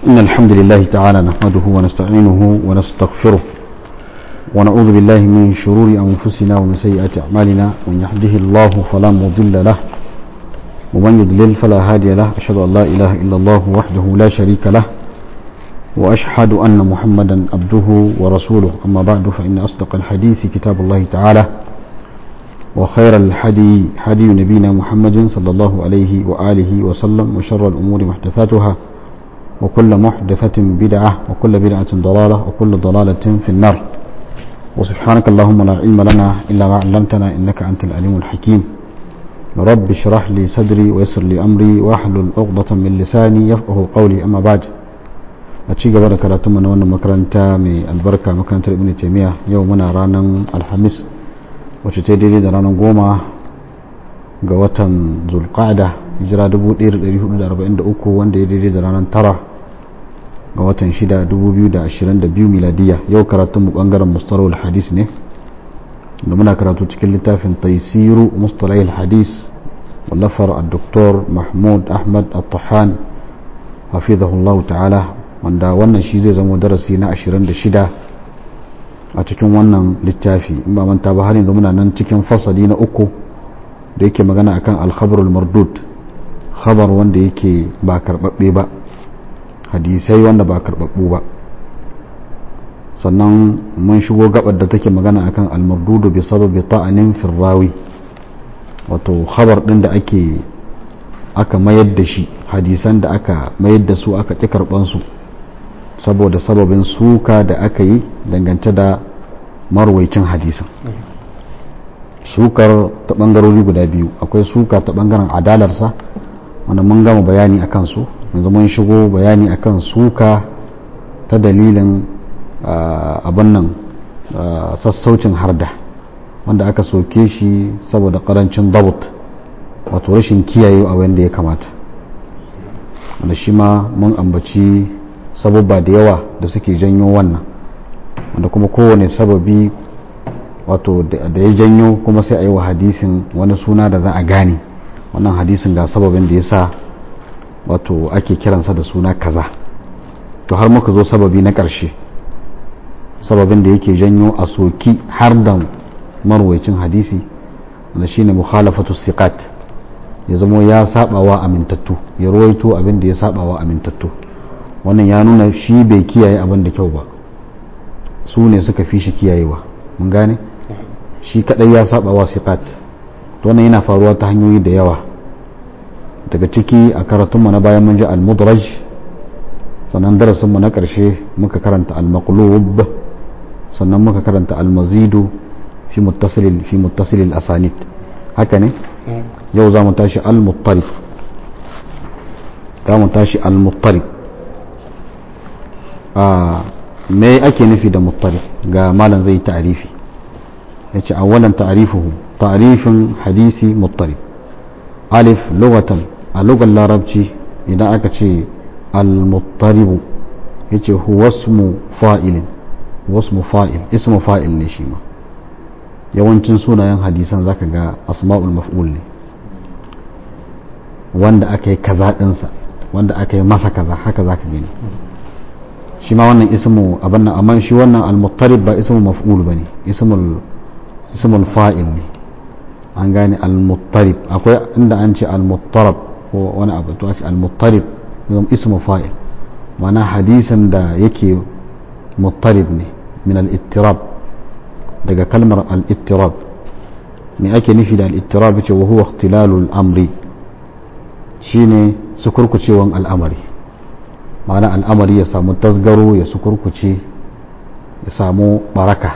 إن الحمد لله تعالى نحمده ونستعينه ونستغفره ونعوذ بالله من شرور أنفسنا ومن سيئات أعمالنا من يهده الله فلا مضل له ومن يضلل فلا هادي له أشهد أن لا إله إلا الله وحده لا شريك له وأشهد أن محمدا عبده ورسوله أما بعد فإن أصدق الحديث كتاب الله تعالى وخير الحدي حدي نبينا محمد صلى الله عليه وآله وسلم وشر الأمور محدثاتها وكل محدثة بدعة وكل بدعة ضلالة وكل ضلالة في النار وسبحانك اللهم لا علم لنا إلا ما علمتنا إنك أنت العليم الحكيم رب اشرح لي صدري ويسر لي أمري واحلل عقدة من لساني يفقه قولي أما بعد أتشي قبل كراتم من وانا مكرنتا من البركة مكرنتا ابن تيمية يومنا رانا الحميس وتتدري رانا قوما قوة ذو القعدة hijira 1443 wanda ya daidai da ranar tara ga watan 6 2022 miladiya yau karatun mu bangaren mustalahul hadis ne da muna karatu cikin littafin taisiru mustalahul hadis wallafar al-doktor mahmud ahmad al-tahan hafizahullahu ta'ala wanda wannan shi zai zama darasi na 26 a cikin wannan littafi in ba manta ba har yanzu muna nan cikin fasali na uku da yake magana akan al-khabarul mardud khabar wanda yake ba karbabbe ba hadisai wanda ba karbabbu ba sannan mun shigo gabar da take magana akan almardudu bi sababi ta'anin firrawi wato khabar din da ake aka mayar da shi hadisan da aka mayar da su aka ƙi karɓan su saboda sababin suka da aka yi dangance da marwaicin hadisan sukar ta ɓangarori guda biyu akwai suka ta ɓangaren adalarsa wanda mun gama bayani a kansu yanzu mun shigo bayani akan suka ta dalilin abin nan sassaucin harda wanda aka soke shi saboda karancin dabut wato rashin kiyaye a wanda ya kamata wanda shi ma mun ambaci sababba da yawa da suke janyo wannan wanda kuma kowane sababi wato da ya janyo kuma sai a yi wa hadisin wani suna da za a gane wannan hadisin ga sababin da ya sa wato ake kiransa da suna kaza to har muka zo sababi na ƙarshe sababin da yake janyo a soki har da marwaicin hadisi wanda shine mukhalafatu siqat ya zamo ya sabawa amintattu ya ruwaito abin da ya sabawa amintattu wannan ya nuna shi bai kiyaye abin da kyau ba su ne suka fi shi kiyayewa mun gane shi kadai ya sabawa siqat to wannan yana faruwa ta hanyoyi da yawa daga ciki a karatunmu na bayan mun ji al-mudraj sannan darasinmu na ƙarshe muka karanta al-maqlub sannan muka karanta al-mazidu fi muttasilil fi muttasilil asanid haka ne yau za mu tashi al-muttarif za mu tashi al-muttarif a me ake nufi da muttarif ga malam zai ta'arifi yace awwalan ta'rifuhu ta'rifin hadisi muttarif alif lughatan a lugar larabci idan aka ce al-muttaribu yace huwa ismu fa'ilin wasmu fa'il ismu fa'il ne shi ma yawancin sunayen hadisan zaka ga asma'ul maf'ul ne wanda aka yi kaza dinsa wanda aka yi masa kaza haka zaka gani shi ma wannan ismu abin nan amma shi wannan al-muttarib ba ismu maf'ul bane ismul ismul fa'il ne an gane al-muttarib akwai inda an ce al-muttarab ko wani abu to ake al-muttarib zama ismu fa'il mana hadisan da yake muttarib ne min al-ittirab daga kalmar al-ittirab me ake nufi da al-ittirab ce wa huwa ikhtilalul amri shine sukurkucewan al'amari ma'ana al'amari ya samu tasgaro ya sukurkuce ya samu baraka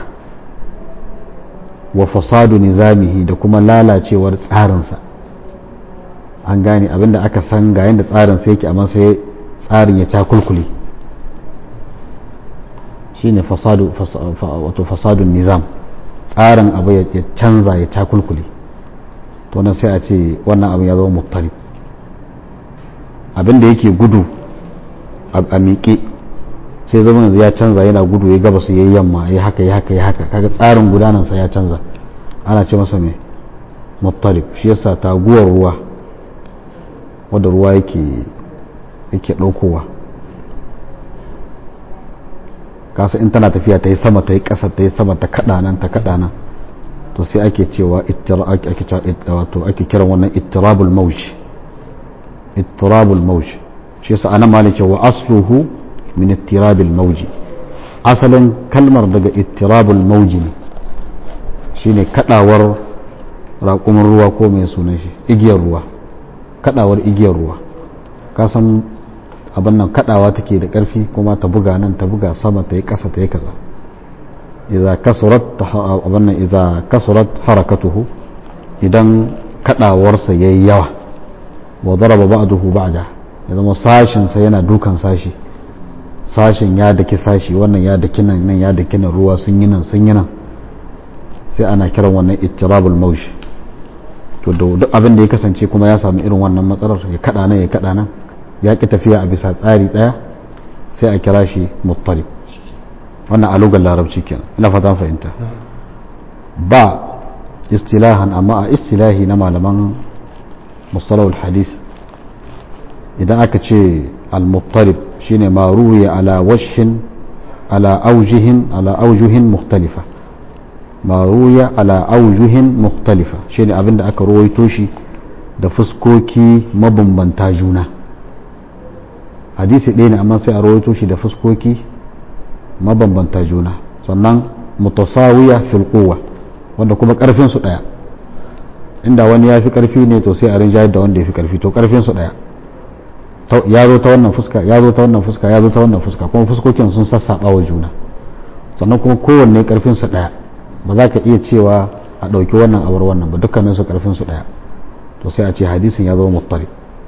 wa fasadu nizamihi da kuma lalacewar tsarinsa an gane abinda aka san ga yadda tsarinsa yake amma sai tsarin ya cakulkule shine fasadu wato fasadun nizam tsarin abu ya canza ya cakulkule to nan sai a ce wannan abin ya zama muttalib abinda yake gudu a miƙe sai zama yanzu ya canza yana gudu ya gaba su yayi yamma ya haka ya haka ya haka kaga tsarin gudanansa ya canza ana ce masa mai muttalib shi yasa taguwar ruwa wadda ruwa yake yake ɗaukowa kasa in tana tafiya ta yi sama ta yi ƙasa ta yi sama ta kaɗa nan ta kaɗa nan to sai ake cewa wato ake kiran wannan ittirabul mawj ittirabul mawj shi yasa anan malai cewa asluhu min ittirabil mawji asalin kalmar daga ittirabul mawji ne shine kadawar raƙumin ruwa ko mai sunan shi igiyar ruwa kadawar igiyar ruwa ka san abin nan kadawa take da ƙarfi kuma ta buga nan ta buga sama ta yi ƙasa ta yi kaza idza kasurat abin nan idza kasurat harakatuhu idan kadawarsa yayi yawa wa daraba ba'dahu ba'da ya zama sashin sa yana dukan sashi sashin ya daki sashi wannan ya daki nan nan ya daki nan ruwa sun yi nan sun yi nan sai ana kiran wannan ittirabul mawsh to duk abin da ya kasance kuma ya samu irin wannan matsalar ya kada nan ya kada nan ya ki tafiya a bisa tsari daya sai a kira shi muttalib wannan a lugar larabci kenan ina fatan fahimta ba istilahan amma a istilahi na malaman mustalahul hadis idan aka ce al-muttalib shine ma ruwiya ala wajhin ala aujihin ala aujuhin mukhtalifa ma ruwiya ala aujuhin mukhtalifa shine abinda aka ruwaito shi da fuskoki mabambanta juna hadisi ɗaya ne amma sai a rawaito shi da fuskoki mabambanta juna sannan mutasawiya fil quwwa wanda kuma karfin su daya inda wani ya fi karfi ne to sai a rinjayar da wanda ya fi karfi to karfin su daya ya zo ta wannan fuska ya zo ta wannan fuska ya zo ta wannan fuska kuma fuskokin sun sassaba wa juna sannan kuma kowanne karfin su daya ba za ka iya cewa a ɗauki wannan awar wannan ba dukkanin su karfin su daya to sai a ce hadisin ya zama muttari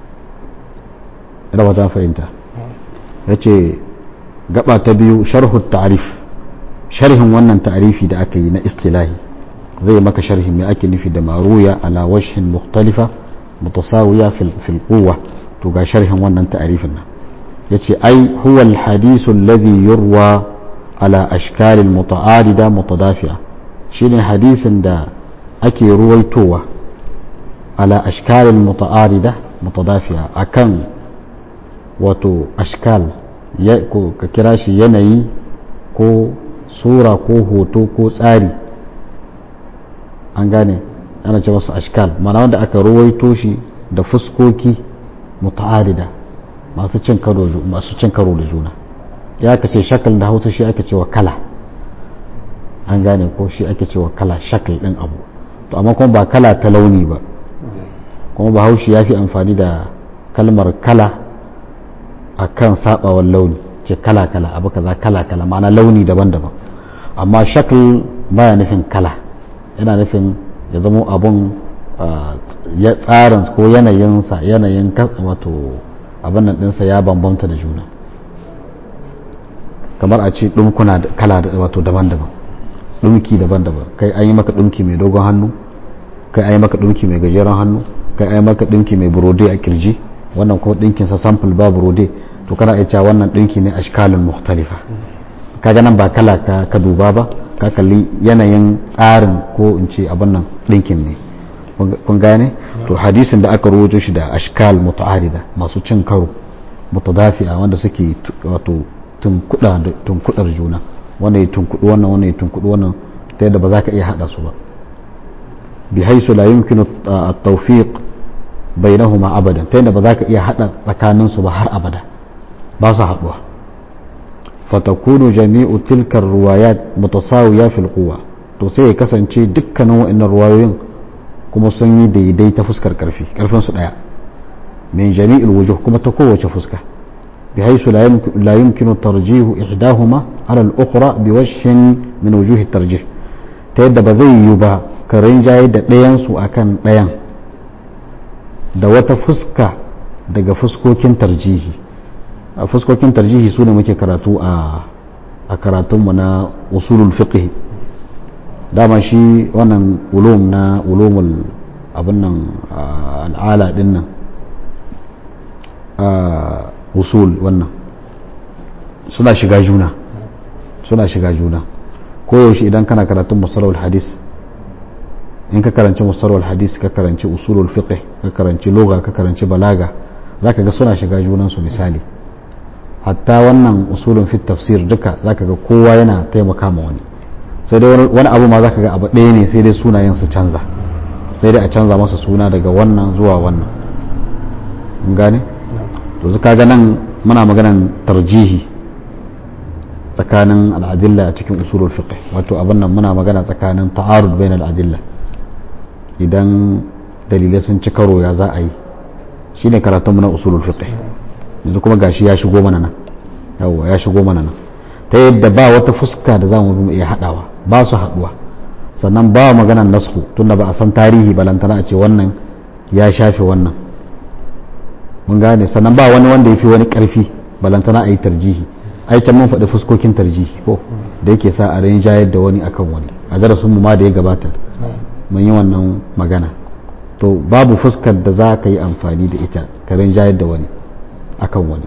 ina ba ta fahimta ya ce gaba ta biyu sharhu ta'rif sharhin wannan ta'rifi da aka yi na istilahi zai maka sharhi mai ake nufi da maruya ala wajhin mukhtalifa mutasawiya fil quwwa to ga sharhin wannan ta'rifin nan yace ai huwa al hadith alladhi yurwa ala ashkal al muta'arida mutadafi'a shine hadisin da ake ruwaitowa ala ashkal al muta'arida mutadafi'a akan wato ashkal ka kira shi yanayi ko sura ko hoto ko tsari an gane ana ce wasu ashkal mana wanda aka ruwaito shi da fuskoki muta'arida masu cin karo masu cin karo da juna ya aka ce shakal da hausa shi ake cewa kala an gane ko shi ake cewa kala shakal din abu to amma kuma ba kala ta launi ba kuma bahaushe ya fi amfani da kalmar kala a kan sabawar launi ce kala-kala abu kaza kala-kala ma'ana launi daban-daban amma shakl baya nufin kala yana nufin ya zama abun ya tsarin ko yanayinsa yanayin wato abin nan ɗinsa ya bambamta da juna kamar a ce ɗumkuna kala wato daban-daban ɗumki daban-daban kai an yi maka ɗumki mai dogon hannu kai an yi maka ɗumki mai gajeren hannu kai an yi maka ɗumki mai burode a kirji wannan kuma ɗinkinsa sample ba burode to kana iya cewa wannan ɗinki ne ashkalin mukhtalifa kaga nan ba kala ka ka duba ba ka kalli yanayin tsarin ko in ce abin nan ɗinkin ne kun gane to hadisin da aka rubuto shi da ashkal muta'arida masu cin karo mutadafi'a wanda suke wato tunkudar juna wanda ya tunkudu wannan wanda ya tunkudu wannan ta yadda ba za ka iya hada su ba bi haisu la yumkinu at-tawfiq bainahuma abadan ta yadda ba za ka iya hada tsakanin su ba har abada ba su haduwa fatakunu jami'u tilkar ruwayat mutasawiya fil quwwa to sai ya kasance dukkanin wa'annan ruwayoyin kuma sun yi daidai ta fuskar karfi karfin su daya min jami'il wujuh kuma ta kowace fuska بحيث لا يمكن ترجيح إحداهما على الأخرى بوجه من وجوه الترجيح تيدا بذي يبا كرين جاي دا ديان سو أكن ديان da wata fuska daga fuskokin tarjihi a fuskokin tarjihi su ne muke karatu a karatunmu na usulul fiqh dama shi wannan ulum na ulumul abin nan al'ala din nan usul wannan suna shiga juna suna shiga juna koyaushe idan kana karatun musalawar hadis in ka karanci musalawar hadis ka karanci usulul fiqh ka karanci loga ka karanci balaga zaka ga suna shiga junansu misali hatta wannan usulun fit tafsir duka zaka ga kowa yana taimaka ma wani sai dai wani abu ma zaka ga abu ɗaya ne sai dai sunayen su canza sai dai a canza masa suna daga wannan zuwa wannan mun gane to zaka ga nan muna maganan tarjihi tsakanin al'adilla a cikin usulul fiqh wato abin nan muna magana tsakanin ta'arud bain al'adilla idan dalilai sun ci karo ya za a yi shine karatun na usulul fiqh yanzu kuma gashi ya shigo mana nan yawa ya shigo mana nan ta yadda ba wata fuska da zamu bi mu iya hadawa ba su haduwa sannan ba maganan nasku tunda ba a san tarihi balantana a ce wannan ya shafe wannan mun gane sannan ba wani wanda ya fi wani karfi balantana a yi tarjihi aikin mun faɗi fuskokin tarjihi ko da yake sa a rinjayar da wani akan wani a darasinmu ma da ya gabata mun yi wannan magana to babu fuskar da za ka yi amfani da ita ka rinjayar da wani akan wani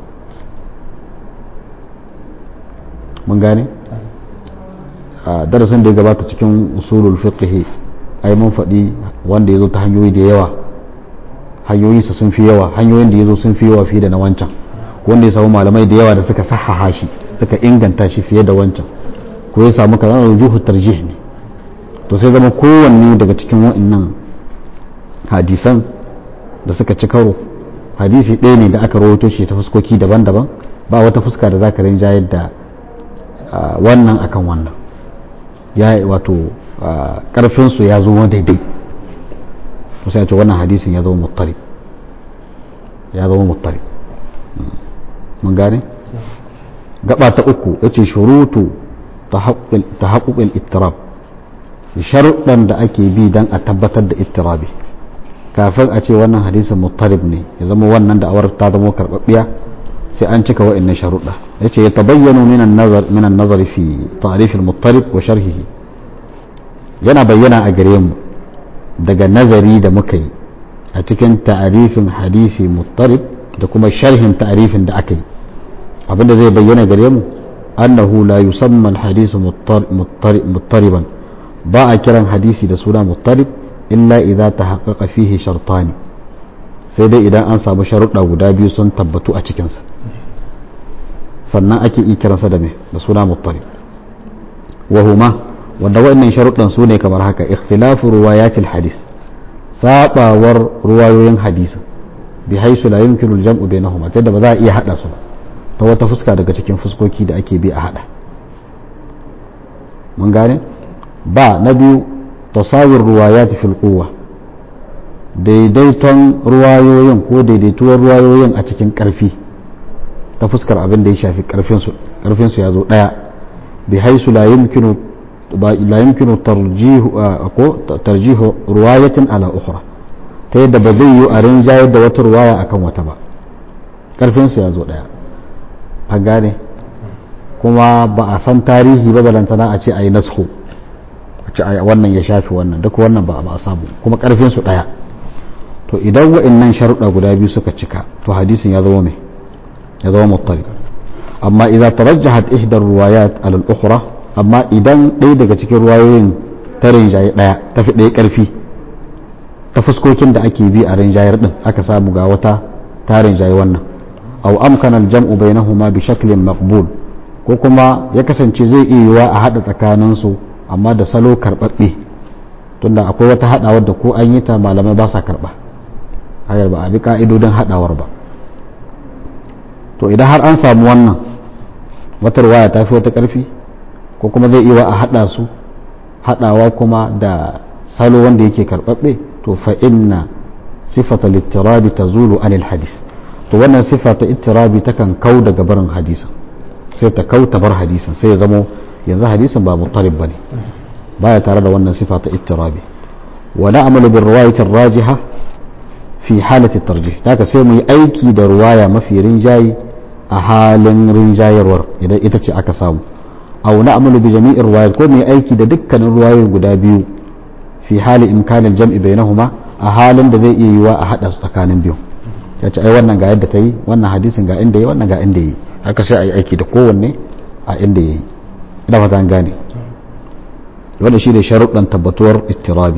mun gane a darasin da ya gabata cikin usulul fiqh ai mun faɗi wanda ya zo ta hanyoyi da yawa hanyoyinsa sun fi yawa hanyoyin da ya zo sun fi yawa fiye da na wancan wanda ya samu malamai da yawa da suka sahaha shi suka inganta shi fiye da wancan ko ya samu kaza rujuhu tarjih ne to sai zama kowanne daga cikin wa'annan hadisan da suka ci karo hadisi ɗaya ne da aka rawaito shi ta fuskoki daban-daban ba wata fuska da zaka rinjayar da wannan akan wannan ya wato karfin su ya zo daidai to sai ce wannan hadisin ya zama muttarib ya zama muttarib mun gane gaba ta uku yace shurutu tahaqquqil ittirab sharuɗan da ake bi dan a tabbatar da ittirabi kafin a ce wannan hadisin muttarib ne ya zama wannan da awar ta zama karbabbiya sai an cika wa'annan sharuɗa yace ya tabayyanu min an-nazar min an-nazar fi ta'rif al-muttarib wa sharhihi yana bayyana a gare mu daga nazari da muka yi a cikin ta'arifin hadisi muttarib da kuma sharhin ta'arifin da aka yi abinda zai bayyana gare mu annahu la yusamma al-hadisu muttariban ba a kiran hadisi da suna muttarib illa idza tahaqqaqa fihi shartani sai dai idan an samu sharuɗa guda biyu sun tabbatu a cikinsa sannan ake iya kiransa da me da suna muttarib wa huma wanda wa'annan sharuɗan su ne kamar haka ikhtilafu ruwayatil hadis sabawar ruwayoyin hadisi bi haisu la yumkinu al-jam'u bainahuma tunda ba za a iya hada su ba ta wata fuska daga cikin fuskoki da ake bi a hada mun gane ba na biyu tasawir ruwayat fil quwwa daidaiton ruwayoyin ko daidaituwar ruwayoyin a cikin karfi ta fuskar abin da ya shafi karfin su karfin su ya zo daya bi haisu la yumkinu la yumkinu tarjihu ko tarjihu ruwayatin ala ukhra ta yadda ba zai yi a rinjayar da wata ruwaya akan wata ba karfin su ya zo daya an gane kuma ba a san tarihi ba balantana a ce a yi nasko a ce wannan ya shafi wannan duk wannan ba a samu kuma karfin su daya to idan wa'annan sharuɗa guda biyu suka cika to hadisin ya zama mai ya zama muttali amma idan tarajjahat ihdar ruwayat ala al-ukhra amma idan ɗaya daga cikin ruwayoyin ta rinjaye ɗaya ta fi ɗaya ƙarfi ta fuskokin da ake bi a rinjayar ɗin aka samu ga wata ta rinjaye wannan au amkana al-jam'u bainahuma bi shaklin maqbul ko kuma ya kasance zai iya yiwa a haɗa tsakaninsu amma da salo karɓaɓɓe tunda akwai wata haɗawar da ko an yi ta malamai ba sa karɓa hayar ba a bi ka'idodin haɗawar ba to idan har an samu wannan wata ruwaya ta fi wata ƙarfi ko kuma zai iya a haɗa su haɗawa kuma da salo wanda yake karɓaɓɓe to fa inna sifata littirabi ta zulu anil hadis to wannan sifa ta ittirabi takan kau daga barin hadisin sai ta kau ta bar hadisin sai ya zamo yanzu hadisin ba muttarib bane baya tare da wannan sifa ta ittirabi wa na'malu bir riwayati rajiha fi halati tarjih daga sai mu yi aiki da ruwaya mafi rinjayi a halin rinjayarwar idan ita ce aka samu aw na'malu bi jami'ir riwayat ko mu yi aiki da dukkanin ruwayoyi guda biyu fi hali imkanin jam'i bainahuma a halin da zai iya yiwa a hada su tsakanin biyu ya ce ai wannan ga yadda ta yi wannan hadisin ga inda yi wannan ga inda yi haka sai a yi aiki da kowanne a inda ya yi ina fata an gane wanda shi ne sharuɗan tabbatuwar ittirabi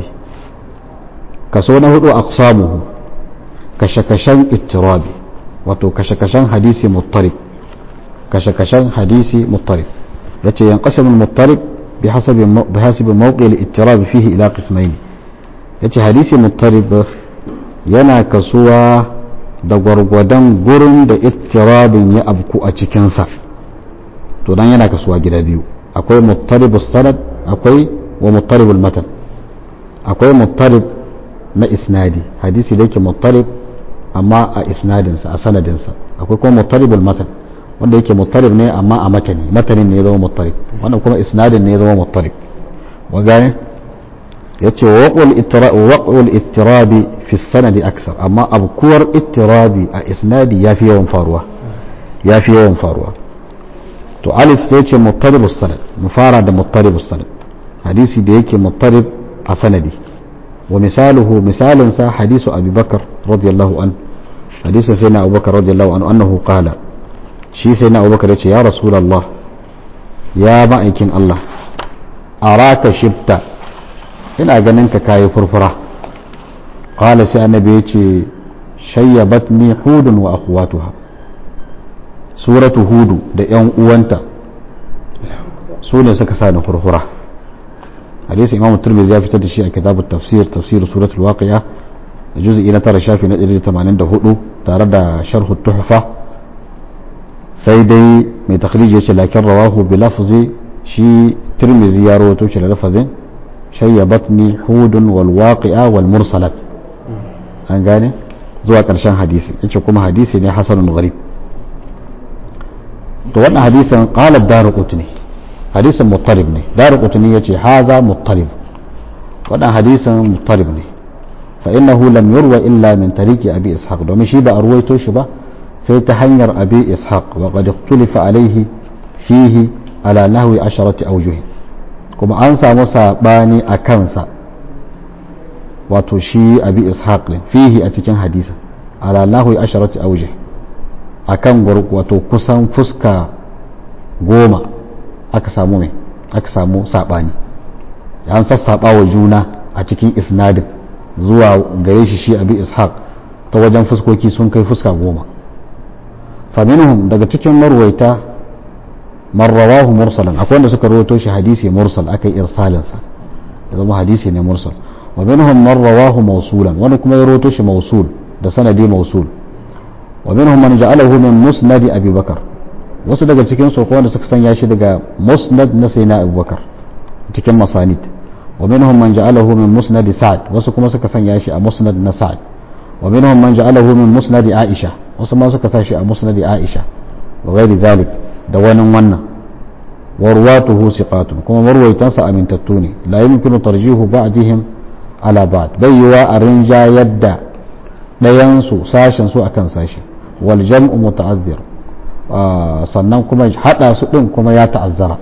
kaso na hudu aqsamuhu kashe-kashen ittirabi wato kashe-kashen hadisi muttarib kashe-kashen hadisi muttarib yace yanqasimu al-muttarib bihasabi bihasabi mawqi al-ittirab fihi ila qismayn yace hadisi muttarib yana kasuwa da gwargwadon gurin da ittirabin ya abku a cikinsa to dan yana kasuwa gida biyu akwai muttaribus sanad akwai wa muttaribul matan akwai muttarib na isnadi hadisi da yake muttarib amma a isnadinsa a sanadinsa akwai kuma muttaribul matan wanda yake muttarib ne amma a matani matanin ne ya zama muttarib wannan kuma isnadin ne ya zama muttarib wa gane yace waqul ittirabi fi sanadi aksar amma abkuwar ittirabi a isnadi yafi yawan faruwa yafi yawan faruwa to alif sai ce muttaribus sanad mu fara da muttaribus sanad hadisi da yake muttarib a sanadi wa misaluhu misalin sa hadisu abi bakar radiyallahu an hadisi sai na abubakar radiyallahu an annahu qala shi sai na abubakar yace ya rasulullah ya ma'aikin Allah araka shibta ina ganin ka kayi furfura qala sai annabi yace shayyabatni hudun wa akhwatuha suratu hudu da yan uwanta su ne suka sa ni furfura hadisi imam turmizi ya fitar da shi a kitab tafsir tafsir suratul waqi'a juz'i na tara shafi na 184 tare da sharh tuhfa sai dai mai takhrij yace lakin rawahu bi lafzi shi turmizi ya rawato shi da lafazin shayyabatni hudun wal waqi'a wal mursalat an gane zuwa karshen hadisi yace kuma hadisi ne hasanun gharib to wannan hadisin qala ad-darqutni hadisin muttarib ne darqutni yace haza muttarib wannan hadisin muttarib ne fa innahu lam yurwa illa min tariqi abi ishaq domin shi ba a ruwaito shi ba sai ta hanyar abi ishaq wa qad ikhtulifa alayhi fihi ala nahwi asharati awjuh kuma an samu sabani a kansa wato shi abi ishaq ne fihi a cikin hadisa ala nahwi asharati awjuh akan wato kusan fuska goma aka samu mai aka samu sabani an sassaba wa juna a cikin isnadin zuwa gare shi shi abi ishaq ta wajen fuskoki sun kai fuska goma faminhum daga cikin marwaita marrawahu mursalan akwai wanda suka rawaito shi hadisi mursal aka yi irsalinsa ya zama hadisi ne mursal wa minhum marrawahu mawsulan wani kuma ya rawaito shi mawsul da sanadi mawsul wa minhum man ja'alahu min musnad abi bakar wasu daga cikin su wanda suka sanya shi daga musnad na sayyidina abubakar cikin masanid wa minhum man ja'alahu min musnad sa'ad wasu kuma suka sanya shi a musnad na sa'ad wa minhum man ja'alahu min musnad aisha wasu ma suka sa shi a musnad aisha wa ghairi zalik da wani wannan wa ruwatuhu siqatun kuma marwaitansa amintattu ne la yumkinu tarjihu ba'dihim ala ba'd bayyuwa a rinja yadda ɗayan su sashen su akan sashi wal jam'u muta'azzir sannan kuma hada su din kuma ya ta'azzara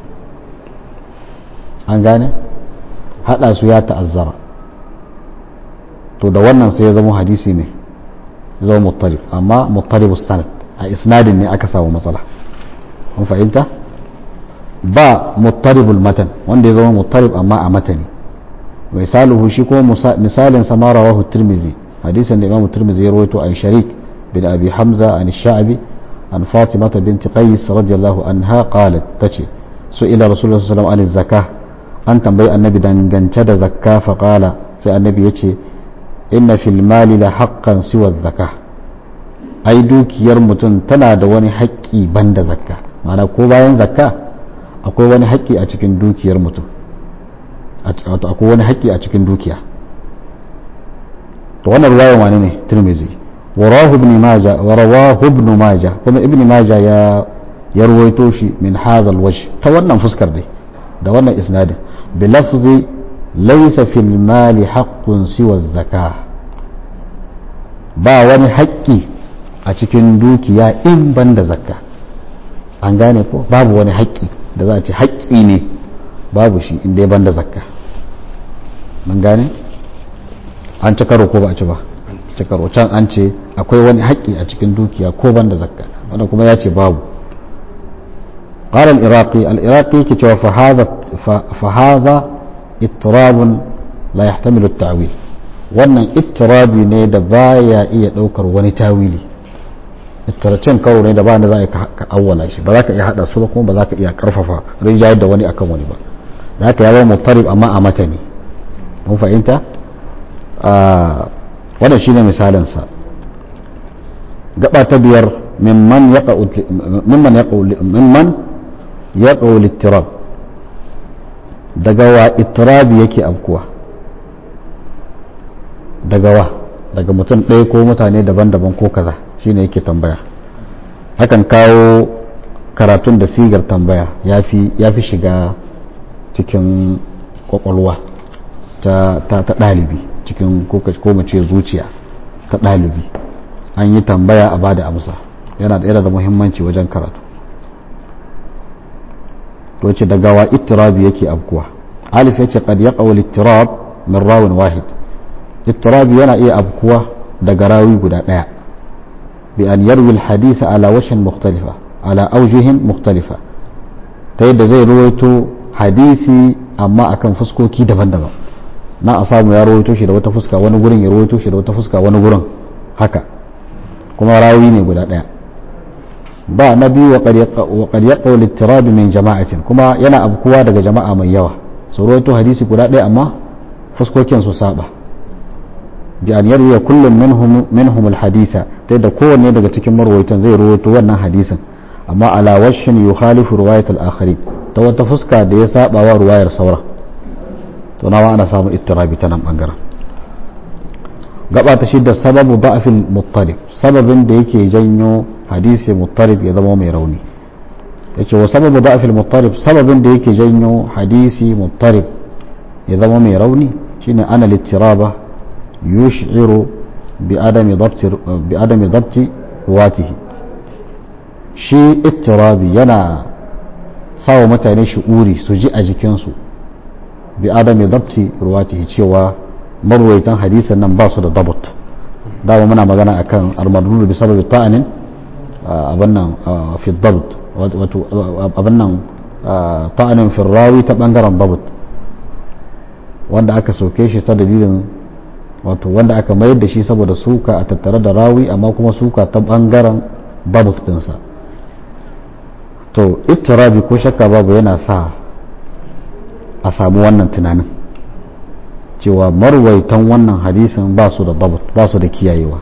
an gane hada su ya ta'azzara to da wannan sai ya zama hadisi ne zama muttalib amma muttalibus sanad a isnadin ne aka samu matsala an fahimta ba muttaribul matan wanda ya zama muttarib amma a matani misaluhu shi ko misalin sama rawahu tirmizi hadisin da imamu tirmizi ya rawaito an sharik bin abi hamza an sha'abi an fatimata binti qais radiyallahu anha qalat tace su ila rasulullahi sallallahu alaihi wasallam an tambayi annabi dangance da zakka fa qala sai annabi yace inna fil mali la haqqan siwa zakka ai dukiyar mutum tana da wani haƙƙi banda zakka ma'ana ko bayan zakka akwai wani haƙƙi a cikin dukiyar mutum akwai wani haƙƙi a cikin dukiya to wannan ruwayan wani ne tirmizi warahu ibn majah warawahu ibn majah kuma ibn majah ya ya ruwaito shi min hadha alwajh ta wannan fuskar dai da wannan isnadin bi lafzi laysa fil mali haqqun siwa zakah ba wani haƙƙi a cikin dukiya in banda zakka an gane ko babu wani haƙƙi da za a ce haƙƙi ne babu shi inda ya banda zakka mun gane an ci karo ko ba a ci ba ci karo can an ce akwai wani haƙƙi a cikin dukiya ko banda zakka wanda kuma ya ce babu قال العراقي العراقي كتوى فهذا فهذا اضطراب لا يحتمل التعويل wannan ittirabi ne da baya iya ɗaukar wani tawili ittaracen karo ne da ba da za ka awwala shi ba za ka iya hada su ba kuma ba za ka iya karfafa rinjayar da wani akan wani ba za ka yawo mutarib amma a mata ne mun fahimta wannan shine misalin sa gaba ta biyar mimman yaqa'u mimman yaqa'u mimman yaqa'u littirab daga wa ittirabi yake abkuwa daga wa daga mutum ɗaya ko mutane daban-daban ko kaza shine yake tambaya hakan kawo karatun da sigar tambaya ya fi shiga cikin kwakwalwa ta ɗalibi cikin ko mace zuciya ta ɗalibi an yi tambaya a bada amsa yana da da muhimmanci wajen karatu to ce daga wa ittirabi yake abkuwa alif yace qad yaqaw al-ittirab min rawin wahid ittirabi yana iya abkuwa daga rawi guda daya bi an yarwi al-hadith ala washin mukhtalifa ala awjuhin mukhtalifa ta yadda zai ruwaito hadisi amma akan fuskoki daban-daban na a samu ya rawaito shi da wata fuska wani gurin ya rawaito shi da wata fuska wani gurin haka kuma rawi ne guda daya ba na biyu wa qad yaqaw al-ittirab min jama'atin kuma yana abkuwa daga jama'a mai yawa su rawaito hadisi guda daya amma fuskokin su saba bi an yarwi kullum minhum minhum al-hadisa ta yadda kowanne daga cikin marwaitan zai rawaito wannan hadisin amma ala washin yukhalifu riwayat al-akharin ta wata fuska da ya saba wa ruwayar saura to nawa ana samu ittirabi ta nan bangaren gaba ta shidda sababu da'fil muttalib sababin da yake janyo hadisi muttalib ya zama mai rauni yace wa sababu da'fil muttalib sababin da yake janyo hadisi muttalib ya zama mai rauni shine ana littiraba yush'iru bi adami dabti bi adami dabti ruwatihi shi ittirabi yana sawa mutane shi'uri su ji a jikinsu bi adami dabti ruwatihi cewa marwaitan hadisan nan ba su da dabut dama muna magana akan almardur bi sababi ta'anin abin nan fi dabt wato abin nan ta'anin fi rawi ta bangaren dabut wanda aka soke shi ta dalilin wato wanda aka mayar da shi saboda suka a tattare da rawi amma kuma suka ta bangaren dabut dinsa to ittirabi ko shakka babu yana sa a samu wannan tunanin cewa marwaitan wannan hadisin ba su da dabat ba su da kiyayewa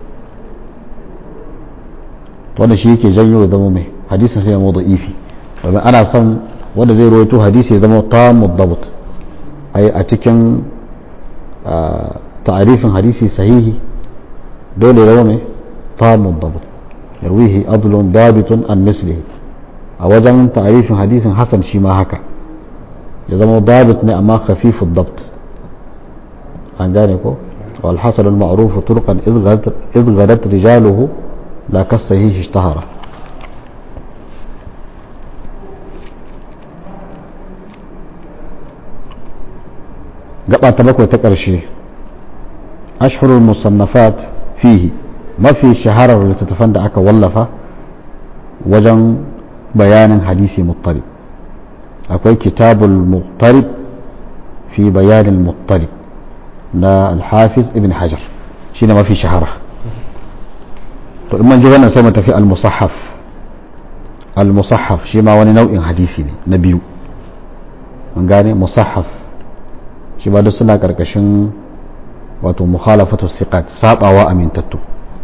wanda shi yake janyo ya zama mai hadisin sai ya mu ifi domin ana son wanda zai rawaito hadisi ya zama tamu dabat ai a cikin ta'arifin hadisi sahihi dole ya zama mai tamu dabat yarwihi adlun dabitun an mislihi a wajen ta'arifin hadisin hasan shi ma haka ya zama dabit ne amma khafifu dabt an gane ko والحسن المعروف طرقا إذ غدت رجاله لا كالصحيح اشتهر gaba ta bakwai ta ƙarshe ashhurul musannafat fihi mafi shaharar littattafan da aka wallafa wajen bayanin hadisi muttarib akwai kitabul muttarib fi bayanin muttarib na alhafiz ibn hajar shi ne mafi shahara to in man ji wannan sai mu tafi al-musahaf al-musahaf shi ma wani nau'in hadisi ne na biyu mun gane musahaf shi ba duk suna karkashin wato mukhalafatu siqat sabawa amintattu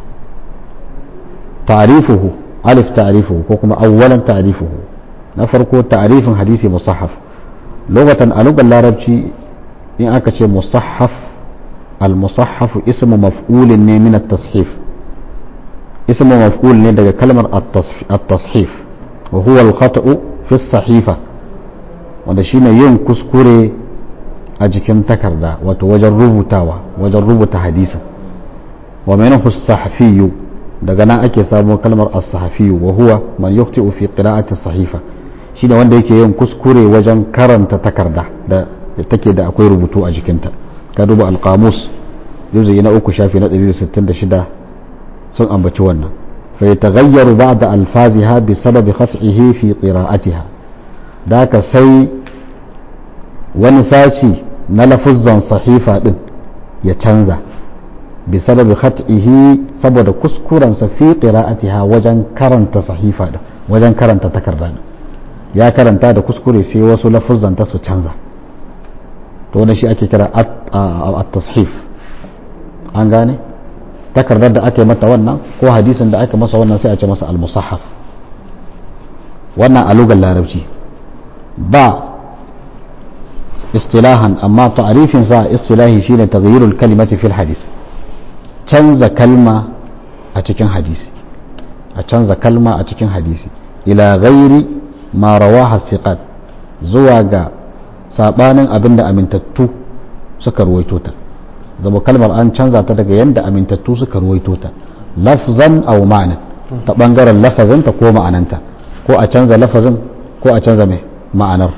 ta'rifuhu alif ta'rifuhu ko kuma awwalan ta'rifuhu na farko ta'rifin hadisi musahaf lokacin a lugar larabci in aka ce musahaf المصحف اسم مفعول من التصحيف اسم مفعول ne daga kalmar التصحيف وهو الخطأ في الصحيفة wanda shine yin kuskure a jikin takarda wato wajen rubutawa wajen rubuta hadisin wa minhu as-sahfiyyu daga nan ake samu kalmar as-sahfiyyu wa huwa man yukhti'u fi qira'ati as-sahifa shine wanda yake yin kuskure wajen karanta takarda da take da akwai rubutu a jikinta ka duba alkamus juzuyi na uku shafi na 166 sun ambaci wannan fa yataghayyaru ba'da alfaziha bi sababi khat'ihi fi qira'atiha da ka sai wani sashi na lafuzzan sahifa din ya canza bi sababi khat'ihi saboda kuskurensa fi qira'atiha wajen karanta sahifa da wajen karanta takarda ya karanta da kuskure sai wasu lafuzanta su canza to wannan shi ake kira at-tashif an gane takardar da aka yi mata wannan ko hadisin da aka masa wannan sai a ce masa al-musahaf wannan a lugar larabci ba istilahan amma ta'arifin sa istilahi shine taghyirul kalimati fil hadis canza kalma a cikin hadisi a canza kalma a cikin hadisi ila ghairi ma rawaha siqat zuwa ga sabanin abinda amintattu suka ruwaito ta zama kalmar an canza ta daga yanda amintattu suka ruwaito ta lafzan aw ma'ana ta bangaren lafazinta ko ma'ananta ko a canza lafazin ko a canza mai ma'anar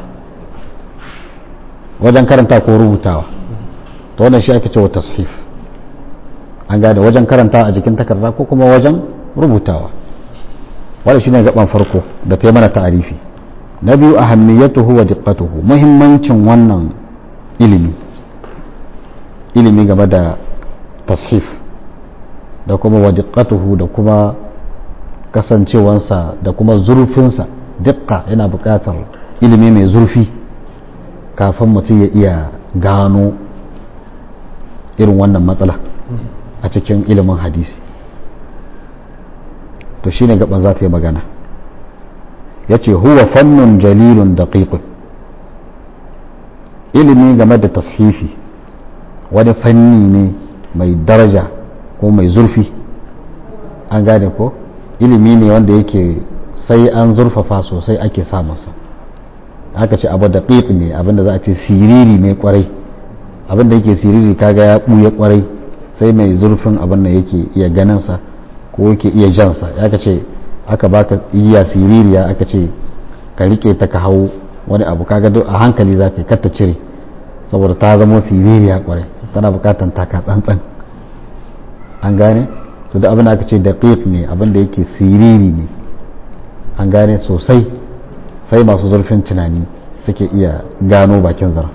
wajen karanta ko rubutawa to wannan shi ake cewa tashif an gane wajen karanta a jikin takarda ko kuma wajen rubutawa wanda shine gaban farko da ta yi mana ta'arifi na biyu ahammiyatuhu wa diqqatuhu muhimmancin wannan ilimi ilimi game da tashif da kuma wa diqqatuhu da kuma kasancewansa da kuma zurfinsa diqqa yana buƙatar ilimi mai zurfi kafin mutum ya iya gano irin wannan matsala a cikin ilimin hadisi to shine gaban za ta yi magana ya ce huwa fannun jalilun daqiqun ilimi game da tashifi wani fanni ne mai daraja ko mai zurfi an gane ko ilimi ne wanda yake sai an zurfafa sosai ake samunsa aka ce abu daqiq ne abinda za a ce siriri ne kwarai abinda yake siriri kaga ya ɓuya kwarai sai mai zurfin abin da yake iya ganinsa ko yake iya jansa ya ka ce aka baka iya siririya aka ce ka rike ta ka hau wani abu kaga duk a hankali za ka katta cire saboda ta zama siririya kwarai tana bukatan taka tsantsan an gane to da abin da aka ce daqiq ne abin da yake siriri ne an gane sosai sai masu zurfin tunani suke iya gano bakin zara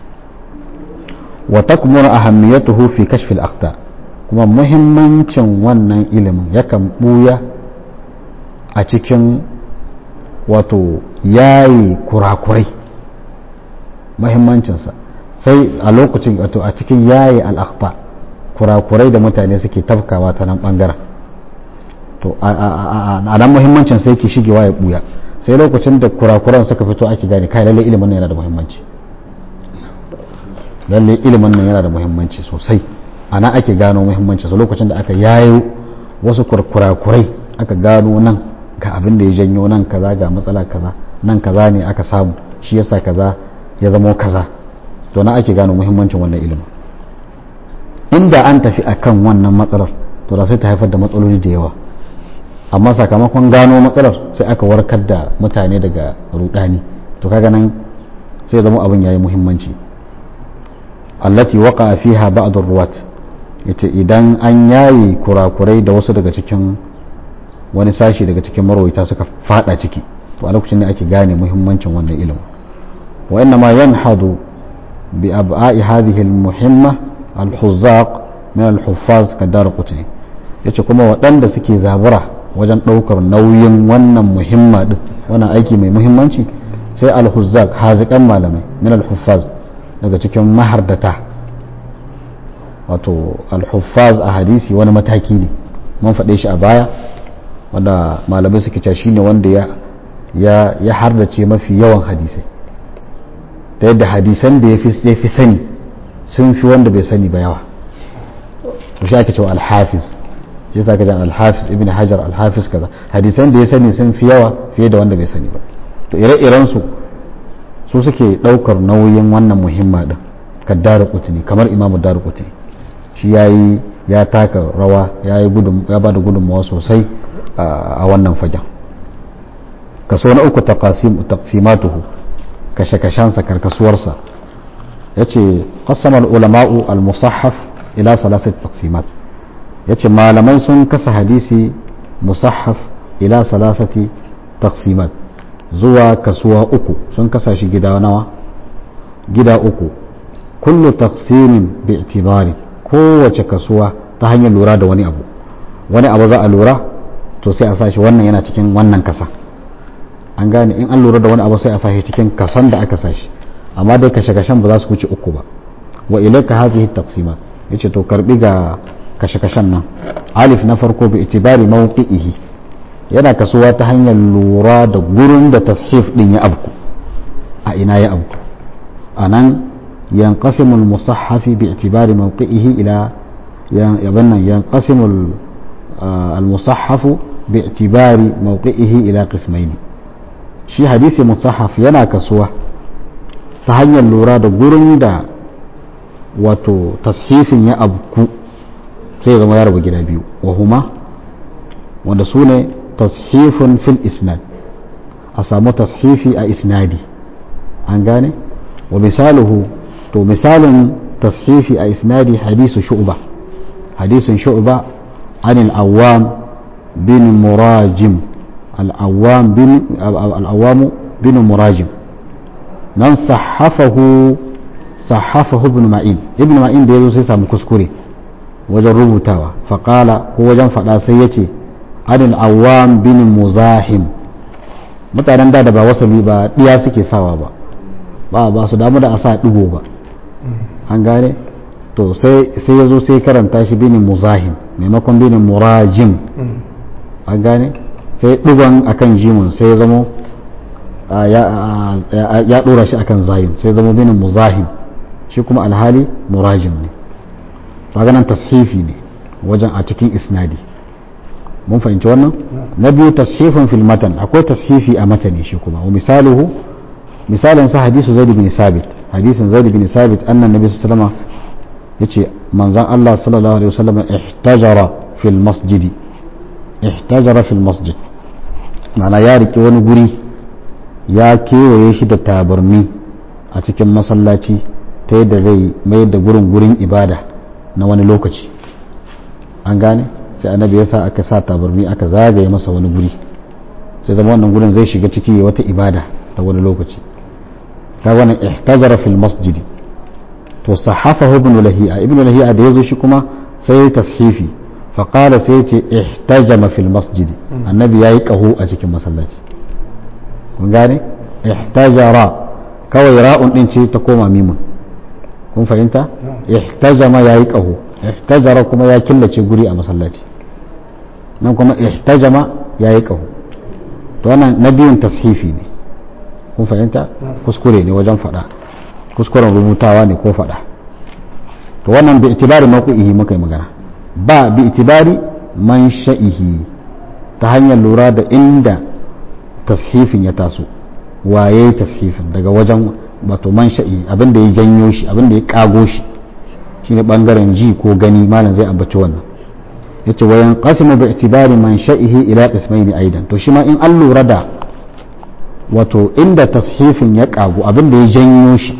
wa takmunu ahammiyatuhu fi kashfi al-akhta kuma muhimmancin wannan ilimin yakan buya a cikin wato yayi kurakurai muhimmancinsa sai a lokacin wato a cikin yayi al-akhta kurakurai da mutane suke tafkawa ta nan bangaren to a nan muhimmancin sai ke shigewa ya buya sai lokacin da kurakuran suka fito ake gane kai lalle ilimin nan yana da muhimmanci lalle ilimin nan yana da muhimmanci sosai ana ake gano muhimmanci su lokacin da aka yayo wasu kurakurai aka gano nan ga abin da ya janyo nan kaza ga matsala kaza nan kaza ne aka samu shi yasa kaza ya zamo kaza to na ake gano muhimmancin wannan ilimin inda an tafi akan wannan matsalar to da sai ta haifar da matsaloli da yawa amma sakamakon gano matsalar sai aka warkar da mutane daga rudani to kaga nan sai zama abin yayi muhimmanci allati waqa fiha ba'd ar-ruwat yace idan an yayi kurakurai da wasu daga cikin wani sashi daga cikin marwaita suka fada ciki to a lokacin ne ake gane muhimmancin wannan ilimin wa inna ma yanhadu bi ab'a'i hadhihi al-muhimma al-huzzaq min al-huffaz kadar qutni yace kuma waɗanda suke zabura wajen ɗaukar nauyin wannan muhimma din wannan aiki mai muhimmanci sai al-huzzaq hazikan malamai min al-huffaz daga cikin mahardata wato al-huffaz a hadisi wani mataki ne mun faɗe shi a baya wanda malamai suke cewa shine wanda ya ya ya hardace mafi yawan hadisai ta yadda hadisan da ya fi sani sun fi wanda bai sani ba yawa to shi ake cewa al-hafiz shi sa kajan al-hafiz ibn hajar al-hafiz kaza hadisan da ya sani sun fi yawa fiye da wanda bai sani ba to ire-iren su su suke daukar nauyin wannan muhimma din kaddar qutni kamar imamu dar qutni shi yayi ya taka rawa yayi gudun ya bada gudunmawa sosai a wannan fagen kaso na uku taqasim taqsimatuhu kashe-kashensa karkasuwarsa yace qassama al-ulama'u al-musahhaf ila salasati taqsimat yace malamai sun kasa hadisi musahhaf ila salasati taqsimat zuwa kasuwa uku sun kasa shi gida nawa gida uku kullu taqsimin bi'tibari kowace kasuwa ta hanyar lura da wani abu wani abu za a lura to sai a sa shi wannan yana cikin wannan kasa an gane in an lura da wani abu sai a sa shi cikin kasan da aka sa shi amma dai kashe-kashen ba za su wuce uku ba wa ilaika hazihi taqsimat yace to karbi ga kashe-kashen nan alif na farko bi itibari mawqi'ihi yana kasuwa ta hanyar lura da gurin da tashif din ya abku a ina ya abku anan yanqasimu al-musahhaf bi itibari mawqi'ihi ila yabanna yanqasimu al-musahhaf bi itibari mawqi'ihi ila qismaini shi hadisi musahhaf yana kasuwa ta hanyar lura da gurin da wato tashifin ya abku sai zama ya rabu gida biyu wa huma wanda su ne tashifin fil isnad a samu tashifi a isnadi an gane wa misaluhu to misalin tashifi a isnadi hadisu shu'ba hadisun shu'ba an al-awwam bin murajim al-awwam bin al-awwam bin murajim nan sahafahu sahafahu ibn ma'in ibn ma'in da yazo sai samu kuskure wajen rubutawa faƙala ko wajen faɗa sai ya ce anil awam bin muzahim mutanen da da ba wasabi ba ɗiya suke sawa ba ba ba su damu da a sa ɗigo ba an gane to sai ya zo sai karanta shi bin muzahim maimakon bin murajim an gane sai ɗigon akan jimun sai ya zamo ya ɗora shi akan zahim sai ya zamo bin muzahim shi kuma alhali murajim ne maganan tashifi ne wajen a cikin isnadi mun fahimci wannan na biyu tashifin fil matan akwai tashifi a matani shi kuma wa misaluhu misalin sa hadisu zaid bin sabit hadisin zaid bin sabit annan nabi sallallahu alaihi yace manzon Allah sallallahu alaihi wasallam ihtajara fil masjidi ihtajara fil masjid ma'ana ya rike wani guri ya kewaye shi da tabarmi a cikin masallaci ta yadda zai mayar da gurin gurin ibada na wani lokaci an gane sai annabi ya sa aka sa tabarmi aka zagaye masa wani guri sai zama wannan gurin zai shiga ciki wata ibada ta wani lokaci ka wannan ihtajara fil masjidi to sahafahu ibn lahi'a ibn lahi'a da yazo shi kuma sai ya tashifi fa qala sai ya ce ihtajama fil masjidi annabi yayi qahu a cikin masallaci kun gane ihtajara kawai ra'un din ce ta koma mimun kun fahimta ihtajama yayi qahu ihtajara kuma ya killace guri a masallaci nan kuma ihtajama yayi qahu to wannan nabiyin tashifi ne kun fahimta kuskure ne wajen fada kuskuren rubutawa ne ko fada to wannan bi itibari mawqi'ihi muka yi magana ba bi itibari man sha'ihi ta hanyar lura da inda tashifin ya taso waye tashifin daga wajen wato man sha'i abin da ya janyo shi abin da ya kago shi shine bangaren ji ko gani malam zai ambaci wannan yace wa yanqasimu bi itibari man sha'ihi ila qismaini aidan to shi ma in an lura da wato inda tashifin ya kagu abin da ya janyo shi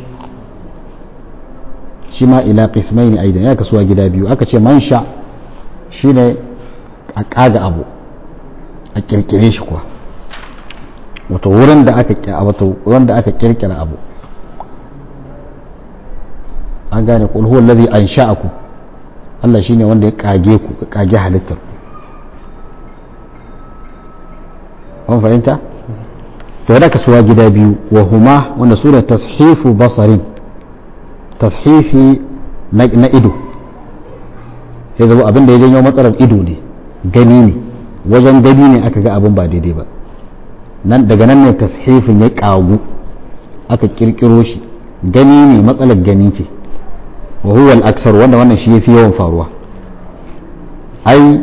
shi ma ila qismaini aidan ya kasuwa gida biyu aka ce man sha shine a kaga abu a kirkire shi kuwa wato wurin da aka wato wurin da aka kirkira abu an gane kul huwa allazi ansha'akum Allah shine wanda ya kage ku ya kage halittar an fahimta to da kasuwa gida biyu wa huma wanda su da tashifu basarin tashifi na ido sai zama abin da ya janyo matsalar ido ne gani ne wajen gani ne aka ga abin ba daidai ba nan daga nan ne tashifin ya kagu aka kirkiro shi gani ne matsalar gani ce wa huwa al-aksar wanda wannan shi yafi yawan faruwa ai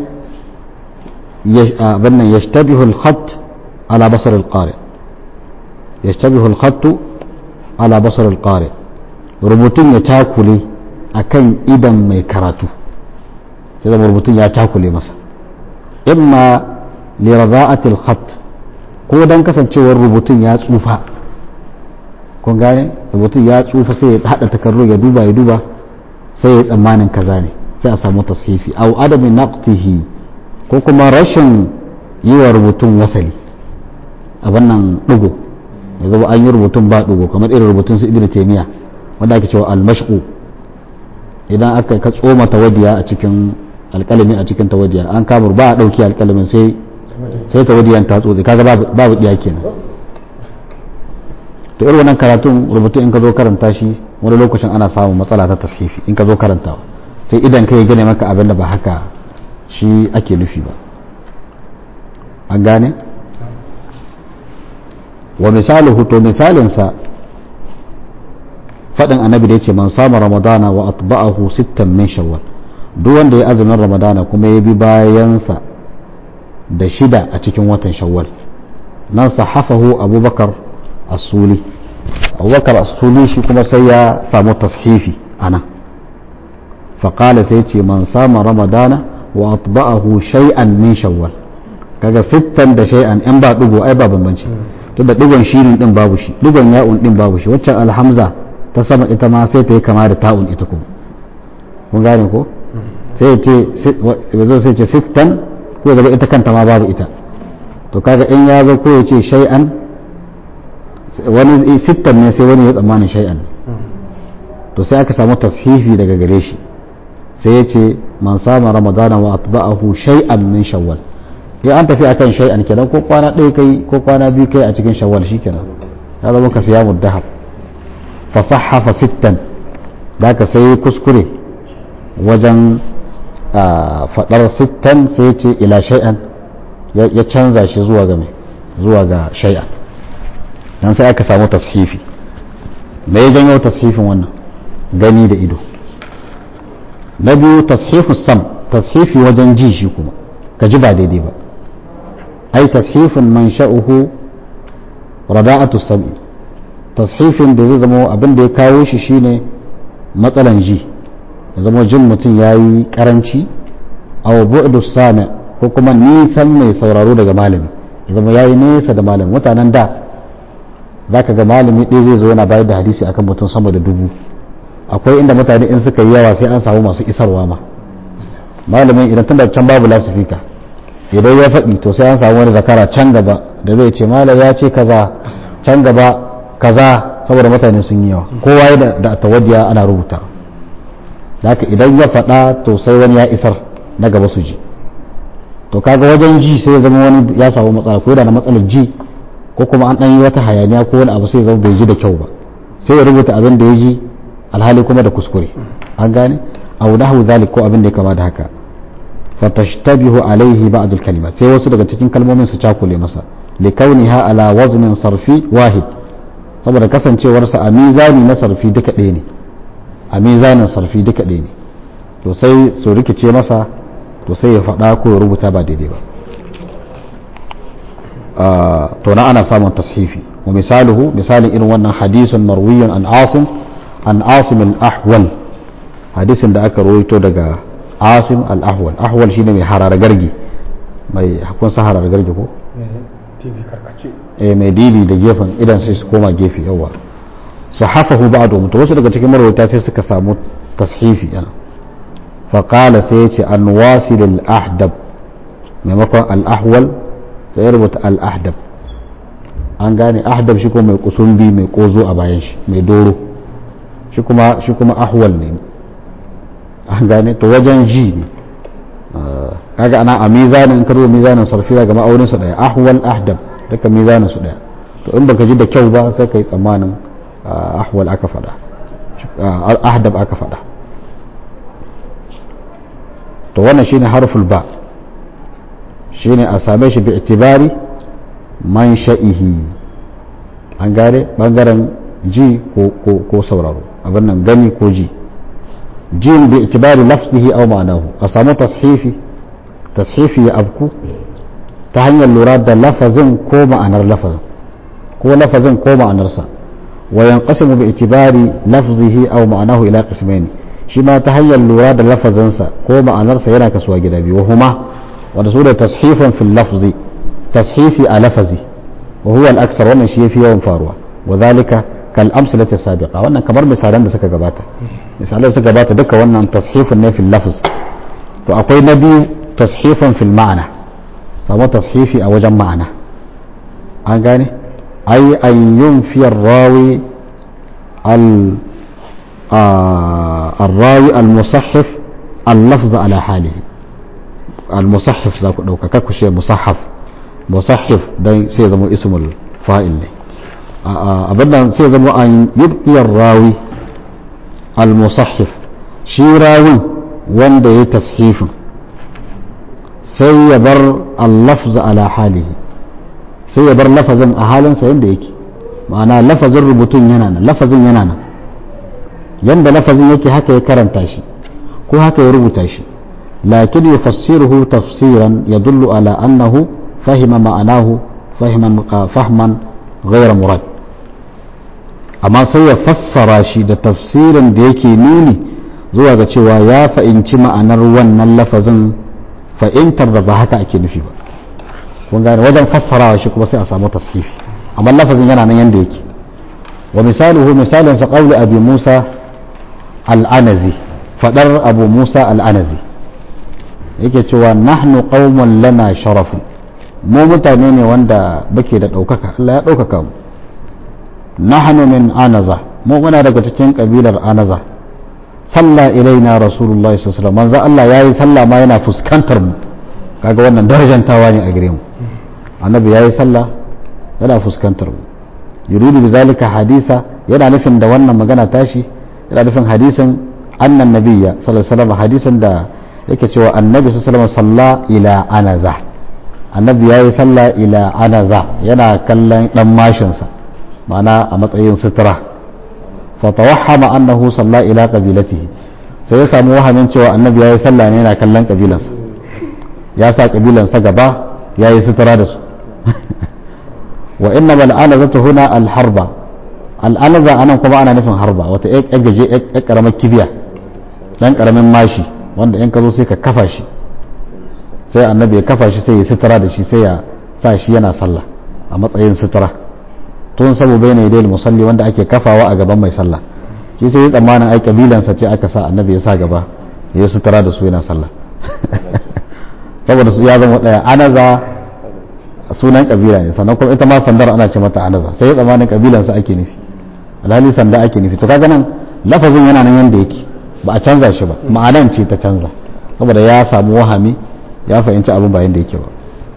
abin nan yashtabihu al-khat ala basar al-qari yashtabihu al-khat ala basar al-qari rubutun ya takule akan idan mai karatu sai zama rubutun ya takule masa imma li rada'ati al-khat ko dan kasancewar rubutun ya tsufa kun gane rubutun ya tsufa sai ya hada takarru ya duba ya duba sai ya tsammanin kaza ne sai a samu tashifi au adamin naqtihi ko kuma rashin yi wa rubutun wasali a wannan dugo ya zama an yi rubutun ba dugo kamar irin rubutun su ibnu taymiya wanda ake cewa al-mashqu idan aka ka tsoma tawadiya a cikin alkalami a cikin tawadiya an kamar ba a ɗauki alkalamin sai sai tawadiyan ta tsotse kaga babu ɗiya kenan to irin wannan karatun rubutu in ka zo karanta shi wani lokacin ana samun matsala ta tashifi in ka zo karantawa sai idan ka yi gane maka abin da ba haka shi ake nufi ba an gane wa misaluhu to misalinsa faɗin annabi da ya ce man sama ramadana wa atba'ahu sittan min shawwal duk wanda ya azumin ramadana kuma ya bi bayansa da shida a cikin watan shawwal nan sahafahu abubakar asuli abubakar asuli shi kuma sai ya samu tashifi ana faƙala sai ce man sama ramadana wa atba'ahu shay'an min shawwal kaga sittan da shay'an in ba dugo ai ba bambanci tunda digon shirin din babu shi digon ya'un din babu shi waccan alhamza ta sama ita ma sai ta yi kama da ta'un ita kuma kun gane ko sai ce zo sai ce sittan ko zaba ita kanta ma babu ita to kaga in ya zo ko ya ce shay'an wani sittan ne sai wani ya tsammanin shay'an to sai aka samu tashifi daga gare shi sai ya ce man sama ramadana wa atba'ahu shay'an min shawwal in an tafi akan shay'an kenan ko kwana ɗaya kai ko kwana biyu kai a cikin shawwal shikenan ya zama ka siya dahab fa sahhafa sittan da ka sai kuskure wajen fadar sittan sai ya ce ila shay'an ya canza shi zuwa ga mai zuwa ga shay'an dan sai aka samu tashifi me ya janyo tashifin wannan gani da ido na biyu tashifu sam tashifi wajen ji shi kuma ka ji ba daidai ba ai tashifin man sha'uhu rada'atu sam'i tashifin da zai zama abin da ya kawo shi shine matsalan ji ya zama jin mutum ya yi karanci aw bu'du sami ko kuma nisan mai sauraro daga malami ya zama ya yi nesa da malami mutanen da za ka ga malami ɗaya zai zo yana bayar da hadisi akan mutum sama da dubu akwai inda mutane in suka yi yawa sai an samu masu isarwa ma malamin idan tun da can babu lasifika idan ya faɗi to sai an samu wani zakara can gaba da zai ce malam ya ce kaza can gaba kaza saboda mutane sun yi yawa kowa ya da tawadiya ana rubuta haka idan ya faɗa to sai wani ya isar na gaba su ji to kaga wajen ji sai ya zama wani ya samu matsala ko da na matsalar ji ko kuma an ɗan yi wata hayaniya ko wani abu sai ya zama bai ji da kyau ba sai ya rubuta abin da ya ji alhali kuma da kuskure an gane aw nahwu zalik ko abin da ya kama da haka fatashtabihu alaihi ba'd al-kalimat sai wasu daga cikin kalmomin su cakule masa li kauniha ala waznin sarfi wahid saboda kasancewarsa a mizani na sarfi duka ɗaya ne a mizanin sarfi duka ɗaya ne to sai su rikice masa to sai ya faɗa ko ya rubuta ba daidai ba to na ana samun tashifi wa misaluhu misalin irin wannan hadisun marwiyun an asim an asim al-ahwal hadisin da aka rawaito daga asim al-ahwal ahwal shine mai harara gargi mai hakun sa harara gargi ko eh mai dibi da gefen idan sai su koma gefe yawa sahafahu ba'du to wasu daga cikin marwata sai suka samu tashifi yana fa qala sai yace an wasil al-ahdab maimakon al-ahwal sai ya rubuta al-ahdab an gane ahdab shi kuma mai kusumbi mai kozo a bayan shi mai doro shi kuma shi kuma ahwal ne an gane to wajen ji ne kaga ana a mizanin karo mizanin sarfi daga ma'aunin su daya ahwal ahdab duka mizanin su daya to in baka ji da kyau ba sai kai tsammanin ahwal aka fada ahdab aka fada to wannan shine harful ba shine a same shi bi itibari man sha'ihi an gane bangaren ji ko sauraro abin nan gani ko ji jin bi itibari lafzihi aw ma'anahu a samu tashifi tashifi ya abku ta hanyar lura da lafazin ko ma'anar lafazin ko lafazin ko ma'anarsa wa yanqasimu bi itibari lafzihi aw ma'anahu ila qismaini shi ma ta hanyar lura da lafazinsa ko ma'anarsa yana kasuwa gida biyu huma wanda su da tashifan fil lafzi tashifi a lafazi wa huwa al-aksar wannan shi yafi yawan faruwa wa zalika kal amsalati sabiqa wannan kamar misalan da suka gabata misalan suka gabata duka wannan tashifun ne fil lafz to akwai na biyu tashifan fil ma'ana samu tashifi a wajen ma'ana an gane ay an yunfi ar-rawi al الراوي المصحف اللفظ على حاله al-musahif za ku ɗauka kakku shi musahaf musahif don sai zama ismul fa'il ne abin nan sai zama an yubqiyar rawi al-musahif shi rawin wanda ya tashifin sai ya bar al-lafz ala halihi sai ya bar lafazin a halinsa yadda yake ma'ana lafazin rubutun yana nan lafazin yana nan yanda lafazin yake haka ya karanta shi ko haka ya rubuta shi lakin yufassiruhu tafsiran yadullu ala annahu fahima ma'anahu fahiman fahman ghayra murad amma sai ya fassara shi da tafsirin da yake nuni zuwa ga cewa ya fa'inci ma'anar wannan lafazin fa'intar da ba haka ake nufi ba kun gane wajen fassarawa shi kuma sai a samu tashifi amma lafazin yana nan yanda yake wa misaluhu misalin sa qawli abi musa al-anazi fadar abu musa al-anazi yake cewa nahnu qaumun lana sharafun mu mutane ne wanda bake da daukaka Allah ya daukaka mu nahnu min anaza mu muna daga cikin kabilar anaza salla ilaina rasulullahi sallallahu alaihi wasallam manzo Allah yayi sallah ma yana fuskantar mu kaga wannan darajantawa ne a gare mu annabi yayi sallah yana fuskantar mu yuridu bi zalika hadisa yana nufin da wannan magana tashi yana nufin hadisin annan nabiyya sallallahu alaihi wasallam hadisin da yake cewa annabi sallallahu alaihi wasallam salla ila anaza annabi yayi sallah ila anaza yana kallon dan mashin sa ma'ana a matsayin sutura fa tawahhama annahu salla ila qabilatihi sai ya samu wahamin cewa annabi yayi sallah ne yana kallon kabilansa ya sa kabilansa gaba yayi sutura da su wa inna bal anazatu huna al harba al anaza anan kuma ana nufin harba wata ƴan gaje ƴan karamar kibiya dan karamin mashi wanda in ka zo sai ka kafa shi sai annabi ya kafa shi sai ya sutura da shi sai ya sa shi yana sallah a matsayin sutura tun sabo bai ne dai musalli wanda ake kafawa a gaban mai sallah shi sai ya tsammanin ai kabilansa ce aka sa annabi ya sa gaba ya sutura da su yana sallah saboda su ya zama daya anaza sunan kabila ne sannan kuma ita ma sandar ana ce mata anaza sai ya tsammanin kabilansa ake nufi alhali sanda ake nufi to kaga nan lafazin yana nan yanda yake ba a canza shi ba ma'anan ce ta canza saboda ya samu wahami ya fahimci abin bayan da yake ba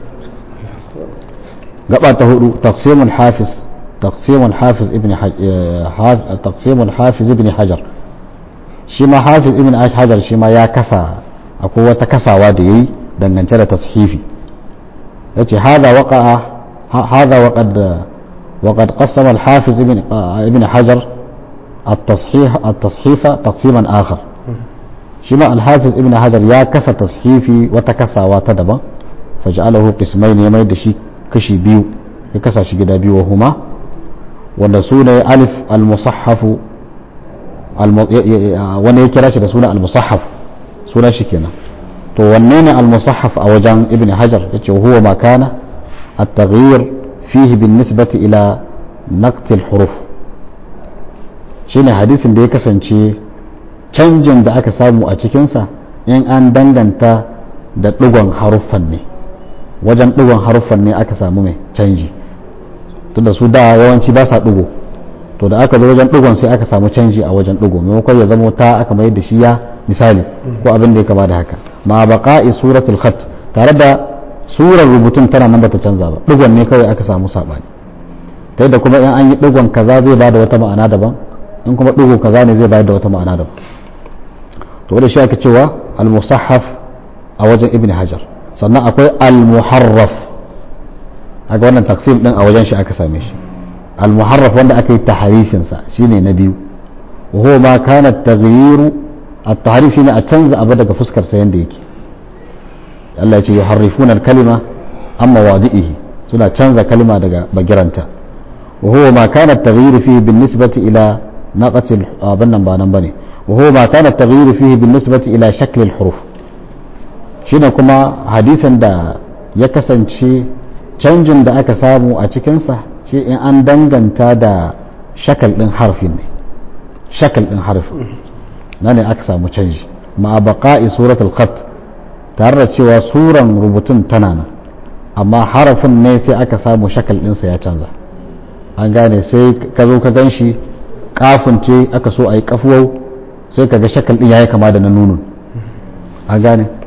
gaba ta hudu taqsimul hafiz taqsimul hafiz ibn taqsimul hafiz ibn hajar shi ma hafiz ibn hajar shi ma ya kasa akwai wata kasawa da yayi dangance da tashifi yace hada waqa'a hada waqad وقد قسم الحافظ ابن ابن حجر التصحيح التصحيف تقسيما آخر شما الحافظ ابن حجر يا كسا تصحيفي وتكسا وتدبا فجعله قسمين يما يدشي كشي بيو يكسا شي جدا بيو وهما والرسول ألف المصحف الم... وانا يكراش رسول المصحف سونا شكينا تو ونين المصحف أوجان ابن حجر وهو ما كان التغيير فيه بالنسبة إلى نقط الحروف shine hadisin da ya kasance canjin da aka samu a cikinsa in an danganta da ɗigon haruffan ne wajen ɗigon haruffan ne aka samu mai canji tunda su da yawanci ba sa ɗigo to da aka zo wajen ɗigon sai aka samu canji a wajen ɗigo maimakon ya zama ta aka mayar da shi ya misali ko abin da ya kama da haka ma baqa'i suratul khat tare da surar rubutun tana nan bata canza ba ɗigon ne kawai aka samu saɓani ta yadda kuma in an yi ɗigon kaza zai ba da wata ma'ana daban in kuma ɗigo kaza ne zai bayar da wata ma'ana daban to da shi ake cewa al-musahaf a wajen ibn hajar sannan akwai al-muharraf haka wannan taksim din a wajen shi aka same shi al-muharraf wanda aka yi taharifin sa shine na biyu wa huwa ma kana at-taghyiru at-tahrif shine a canza abu daga fuskar sa yanda yake Allah ya ce yuharrifuna al-kalima amma wadi'ihi suna canza kalma daga bagiranta wa huwa ma kana at-taghyiru fihi bin-nisbati ila naqati abin nan ba nan bane wa huwa ma kana at-taghyiru fihi bin-nisbati ila shakl al-huruf shine kuma hadisin da ya kasance canjin da aka samu a cikinsa shi in an danganta da shakal ɗin harfin ne shakal ɗin harfin na ne aka samu canji ma baqa'i suratul khat tare da cewa suran rubutun tana nan amma harafin ne sai aka samu shakal ɗinsa ya canza an gane sai ka zo ka gan shi kafin ce aka so a yi kafuwau sai ka ga shakal ɗin ya yi kama da na nunun an gane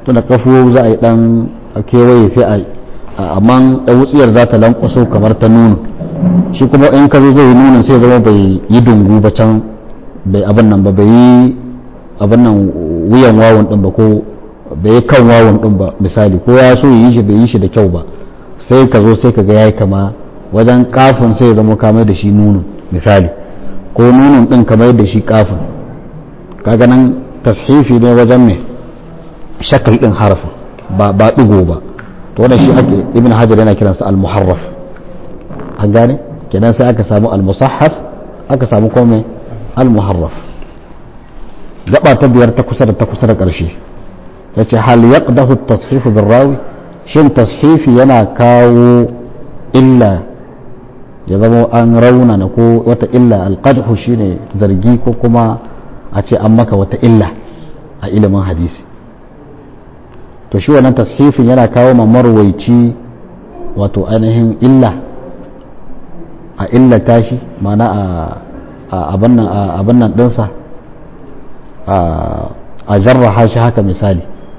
tunda kafo za a yi dan kewaye sai a amma da wutsiyar za ta lankwaso kamar ta nunu shi kuma in ka zo zai yi nunin sai zama bai yi dungu ba can bai abin nan ba bai yi abin nan wuyan wawon din ba ko bai yi kan wawon din ba misali ko ya so yi shi bai yi shi da kyau ba sai ka zo sai ka ga yayi kama wajen kafin sai ya zama kamar da shi nunun misali ko nunun din kamar da shi kafin kaga nan tashifi ne wajen me shakal din harafin ba ba digo ba to wannan shi ake ibn hajar yana kiransa al-muharraf an gane kenan sai aka samu al-musahhaf aka samu kome al-muharraf gaba ta biyar ta kusa da ta kusa da ƙarshe yace hal yaqdahu at-tashif bil rawi shin tashifi yana kawo illa ya zama an raunana ko wata illa al-qadhu shine zargi ko kuma a ce an maka wata illa a ilimin hadisi to shi wannan tashifin yana kawo ma marwaici wato ainihin illa a illata shi mana a abin nan ɗinsa a jarraha shi haka misali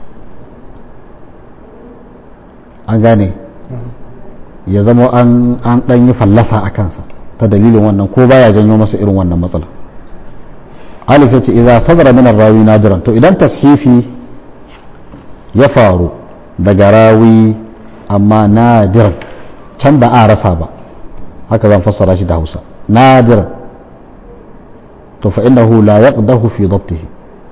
an gane ya zama an ɗan yi fallasa a kansa ta dalilin wannan ko baya janyo masa irin wannan matsala alif ya ce idan sadara min rawi nadiran to idan tashifi ya faru daga rawi amma nadir can ba a rasa ba haka zan fassara shi da hausa nadir to fa innahu la yaqdahu fi dabtihi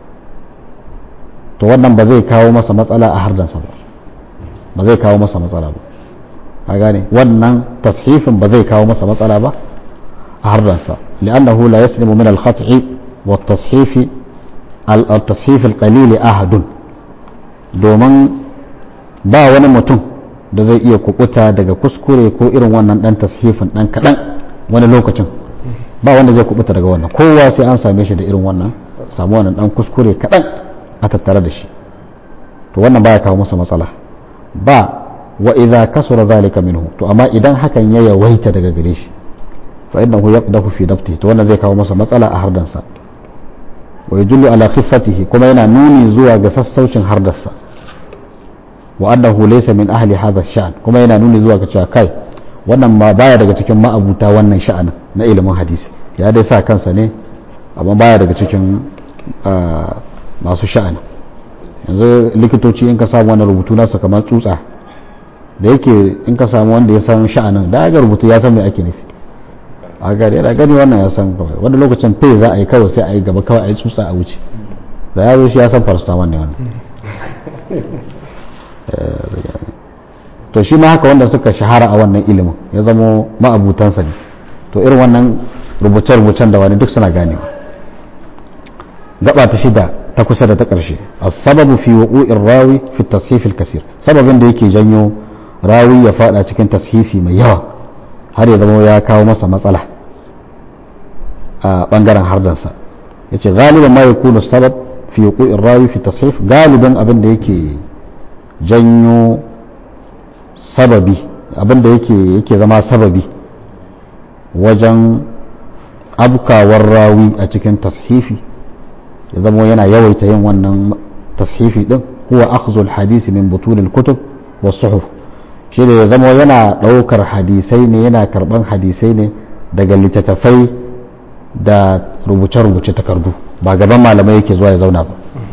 to wannan ba zai kawo masa matsala a hardansa ba ba zai kawo masa matsala ba a gane wannan tashifin ba zai kawo masa matsala ba a hardansa li'annahu la yaslimu min al-khat'i wa at-tashif al-tashif al-qalil ahadun domin ba wani mutum da zai iya kubuta daga kuskure ko irin wannan dan tashifin dan kadan wani lokacin ba wanda zai kubuta daga wannan kowa sai an same shi da irin wannan samu wannan dan kuskure kadan a tattare da shi to wannan baya kawo masa matsala ba wa idza kasura zalika minhu to amma idan hakan ya yawaita daga gare shi fa innahu yaqdahu fi dabti to wannan zai kawo masa matsala a hardansa wa yadullu ala khiffatihi kuma yana nuni zuwa ga sassaucin hardarsa wa annahu laysa min ahli hadha sha'an kuma yana nuni zuwa ga cewa kai wannan ma baya daga cikin ma'abuta wannan sha'anin na ilimin hadisi ya dai sa kansa ne amma baya daga cikin masu sha'ani yanzu likitoci in ka samu wani rubutu nasa kamar tsutsa da yake in ka samu wanda ya san sha'anin da ga rubutu ya san me ake nufi a gari yana gani wannan ya san kawai wanda lokacin fe za a yi kawai sai a yi gaba kawai a yi tsutsa a wuce da ya shi ya san paracetamol ne wannan to shi ma haka wanda suka shahara a wannan ilimin ya zamo ma'abutansa ne to irin wannan rubuce-rubucen da wani duk suna ganewa gaba ta shida ta kusa da ta ƙarshe sababu fi wuqu'ir rawi fi tashif al-kasir sababin da yake janyo rawi ya fada cikin tashifi mai yawa har ya zama ya kawo masa matsala a bangaren hardansa yace galiban ma yakunu sabab fi wuqu'ir rawi fi tashif galiban abin da yake janyo sababi abin da yake yake zama sababi wajen abkawar rawi a cikin tashifi ya zama yana yawaita yin wannan tashifi din huwa akhzul hadisi min butulil kutub was suhuf shi da ya zama yana daukar hadisai ne yana karban hadisai ne daga littattafai da rubuce-rubuce takardu ba gaban malamai yake zuwa ya zauna ba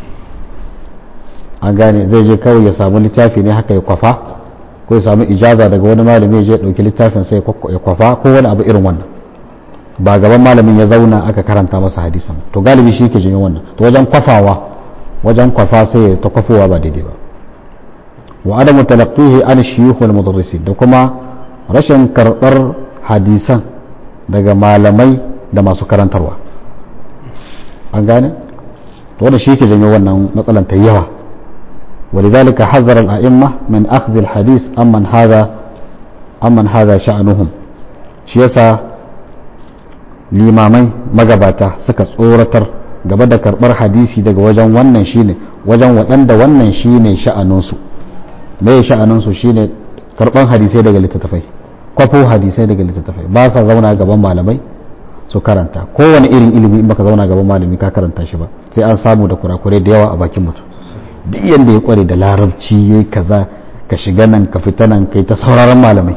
an gane zai je kawai ya samu littafi ne haka ya kwafa ko ya samu ijaza daga wani malami ya je dauki littafin sai ya kwafa ko wani abu irin wannan ba gaban malamin ya zauna aka karanta masa hadisan to galibi shi ke jinyo wannan to wajen kwafawa wajen kwafa sai ya ta kwafowa ba daidai ba wa adamu talaqqihi an shuyukh wal mudarrisin da kuma rashin karbar hadisan daga malamai da masu karantarwa an gane to wanda shi ke janyo wannan matsalan ta yawa ولذلك حذر الأئمة من أخذ الحديث أمن هذا أمن هذا شأنهم شيسا limamai magabata suka tsoratar gaba da karbar hadisi daga wajen wannan shine wajen waɗanda wannan shine sha'aninsu me sha'aninsu shine karban hadisai daga littattafai kwafo hadisai daga littattafai ba sa zauna gaban malamai su karanta kowane irin ilimi in baka zauna gaban malami ka karanta shi ba sai an samu da kurakurai da yawa a bakin mutum duk yanda ya kware da larabci yayi kaza ka shiga nan ka fita nan kai ta sauraron malamai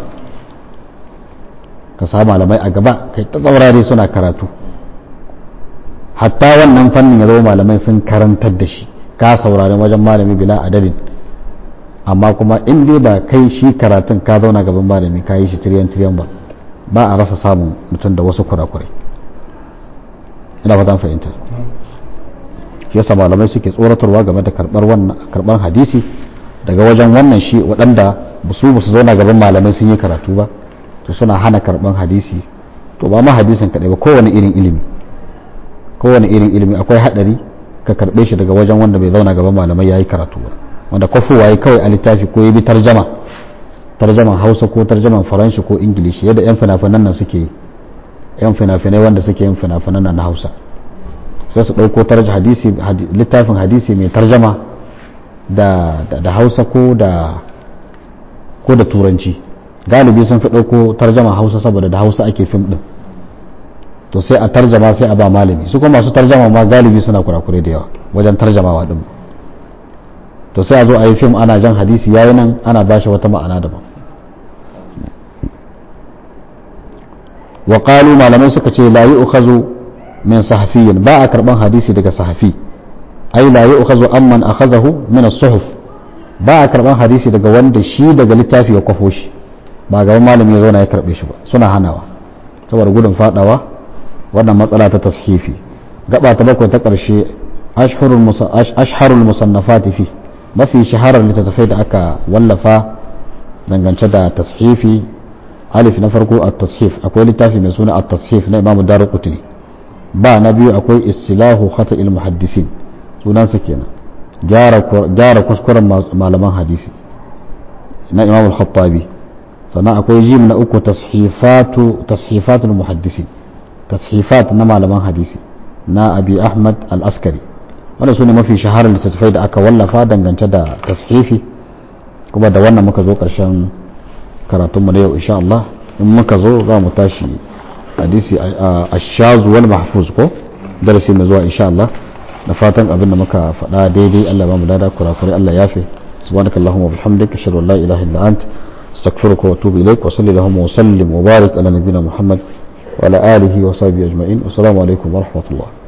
ka sa malamai a gaba kai ta saurare suna karatu hatta wannan fannin ya zama malamai sun karantar da shi ka saurari wajen malami bila adadin amma kuma in dai ba kai shi karatun ka zauna gaban malami ka yi shi tiriyan tiriyan ba ba a rasa samun mutum da wasu kurakurai ina fatan fahimta shi yasa malamai suke tsoratarwa game da karbar wannan karbar hadisi daga wajen wannan shi waɗanda su su zauna gaban malamai sun yi karatu ba to suna hana karban hadisi to ba ma hadisin kaɗai ba kowane irin ilimi kowane irin ilimi akwai haɗari ka karɓe shi daga wajen wanda bai zauna gaban malamai ya yi karatu ba wanda kwafowa ya kawai a littafi ko ya bi tarjama tarjaman hausa ko tarjaman faranshi ko ingilishi yadda yan fina-finan nan suke yan fina-finai wanda suke yin fina-finan nan na hausa sai su ɗauko hadisi littafin hadisi mai tarjama da, da, hausa ko da ko da turanci galibi sun fi ɗauko tarjama hausa saboda da hausa ake fim ɗin to sai a tarjama sai a ba malami su kuma masu tarjama ma galibi suna kurakure da yawa wajen tarjamawa ɗin to sai a zo a yi fim ana jan hadisi yayi nan ana ba shi wata ma'ana daban wa qalu malamai suka ce la yu'khazu min sahafiyyin ba a karban hadisi daga sahafi ai la yu'khazu amman akhazahu min as-suhuf ba a karban hadisi daga wanda shi daga littafi ya kwafo shi ba gaban malami ya zauna ya karbe shi ba suna hanawa saboda gudun fadawa wannan matsala ta tashifi gaba ta bakwai ta karshe ashharul musannafati fi mafi shaharar littattafai da aka wallafa dangance da tashifi alif na farko at-tashif akwai littafi mai suna at-tashif na Imam Daruqutni ba na biyu akwai istilahu khata'il muhaddisin sunansa kenan gyara kuskuren malaman hadisi na Imam al-Khattabi sannan akwai jim na uku tashifatu tashifatul muhaddisin tashifat na malaman hadisi na Abi Ahmad al-Askari wanda su ne mafi shaharar littattafai da aka wallafa dangance da tashifi kuma da wannan muka zo ƙarshen karatunmu na yau insha Allah in muka zo za mu tashi hadisi a shazu wal mahfuz ko darasi mai zuwa insha Allah da fatan abin da muka faɗa daidai Allah ba mu dada kurakure Allah yafe subhanaka allahumma wa bihamdika ashhadu an la ilaha illa ant astaghfiruka wa atubu ilaik wa sallallahu wa sallim wa barik ala nabiyyina muhammad wa ala alihi wa sahbihi ajma'in assalamu alaikum wa rahmatullah